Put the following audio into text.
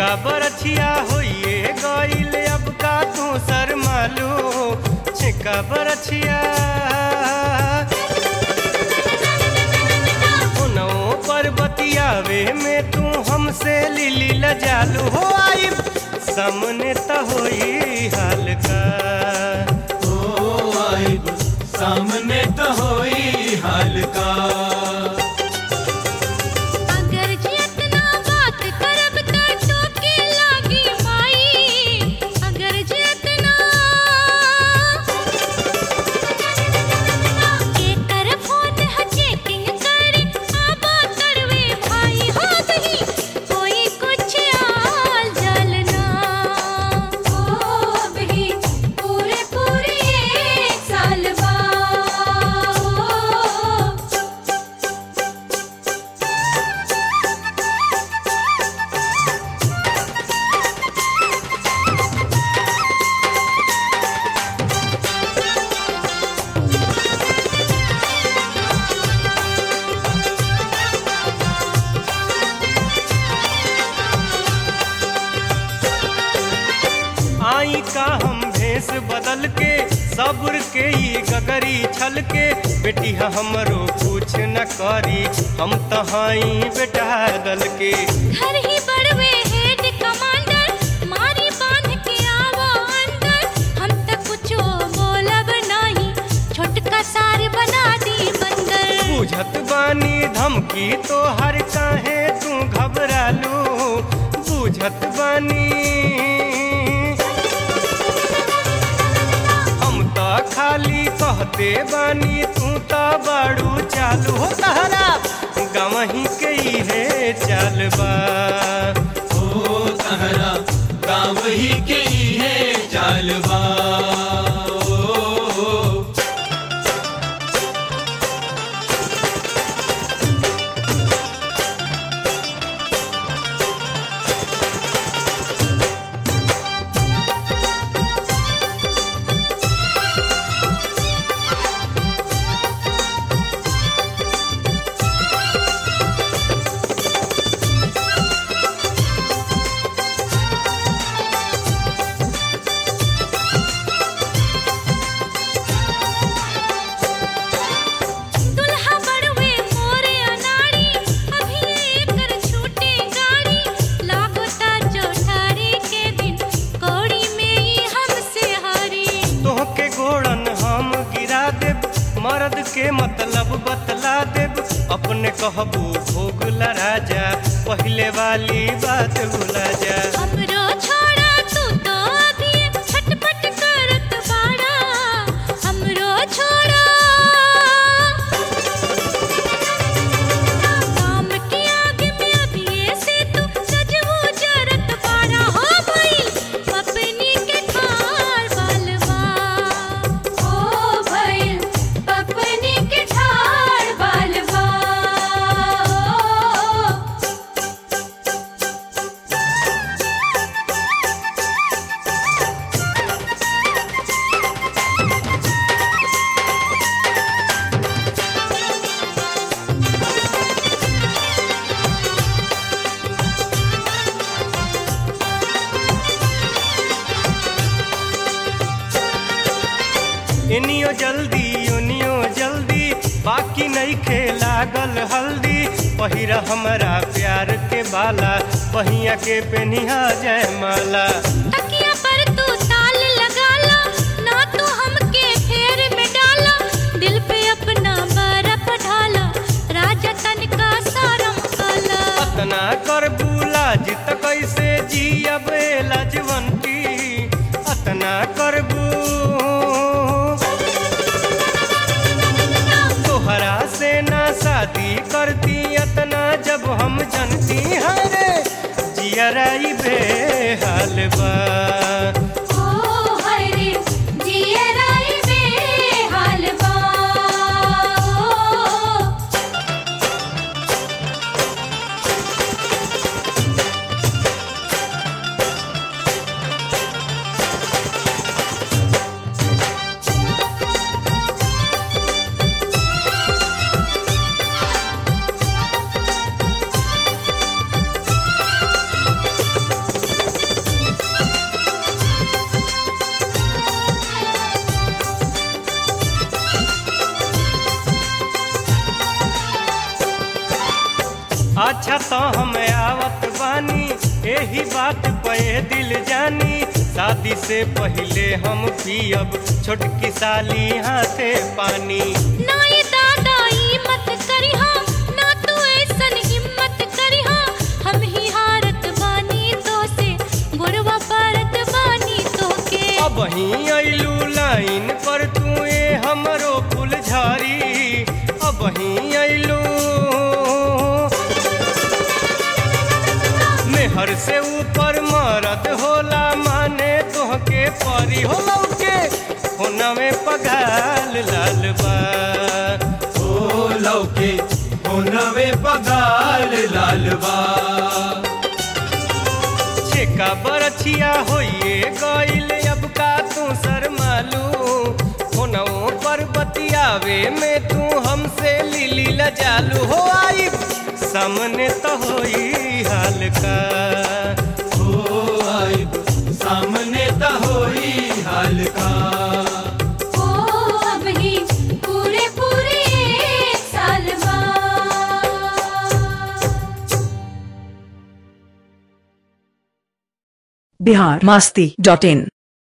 छेका बरछिया होइए गईल अब का तू सर मालू छेका बरछिया उनओ पर बतियावे में तू हमसे लिली लजालू हो आई सामने त होई हाल का ओ आइब सामने तो होई हाल का अगर जितना बात करब त टोके लागी माई अगर जितना के कर फोन ह चेकिंग करे आबा करवे भाई हो दही कोई कुछ आल जलना ओ बही पूरे पूरे एक साल बाद आई का हम भेष बदल के सब्र के ई गगरी छल के बेटी ह हमरो कुछ न करी हम तहाई बेटा दल के घर ही बड़वे हेड कमांडर मारी बांध के आवो अंदर हम त कुछो बोलब नाही छोटका सार बना दी बंदर बुझत बानी धमकी तो हर काहे तू घबरालू बुझत बानी हम त खाली कहते बानी तू त बड़ू चालू हो तहरा गवही के इहे चाल बा ओ तहरा गाँव ही के ही है चालबा ओ, दुल्हा बड़वे मोरे अनाड़ी अभी एकर छूटे गाड़ी लागोता चौठारी के दिन कौड़ी में ही हमसे हारी तोहके गोड़न हम गिरा देब मर्द के मतलब बतला देब अपने कहबू भोग राजा पहले वाली बात भुला जा हमरो छोड़ा तू तो अभी छटपट करत बाड़ा हमरो छोड़ा काम के आगे में अभी से तू सजवो जरत बाड़ा हो भाई पपनी के ठार बालवा ओ भाई पपनी के ठार बालवा इनियो जल्दी उनियो जल्दी बाकी नहीं खे लागल हल्दी पहिरा हमरा प्यार के बाला पहिया के पेनिहा जय माला तकिया पर तू ताल लगा ला ना तू हमके फेर में डाला दिल पे अपना बर्फ ढाला राजा तन का सारम काला अतना कर बुला जित कैसे जियब लजवंती अतना करबू तोहरा से ना शादी करती अतना जब हम जनती हरे जियराई बेहाल बा ओ हाय रे जिया राई बेहाल बा अच्छा तो हम आवत बानी यही बात पे दिल जानी शादी से पहले हम पियब छोटकी साली हाथे पानी ना ये दादा ई मत करिहा ना तू ऐसन हिम्मत करिहा हम ही हारत बानी तो से गुरवा परत बानी तो के अब ही अइलू लाइन पर तू ए हमरो फुलझारी अब ही अइलू मेहर से ऊपर मरद होला माने तोहके परी होला के होना में पगाल लाल बा ओ लौके ओ नवे पगाल लालबा छेका बरछिया होइए गइल अब का तू शर्मालू होनौ पर बतियावे में तू हमसे लिली लजालू हो आई सामने तो होई हाल का ओ आइब सामने त होई हाल का ओ अब ही पूरे पूरे एक साल बाद बिहार मास्ती डॉट इन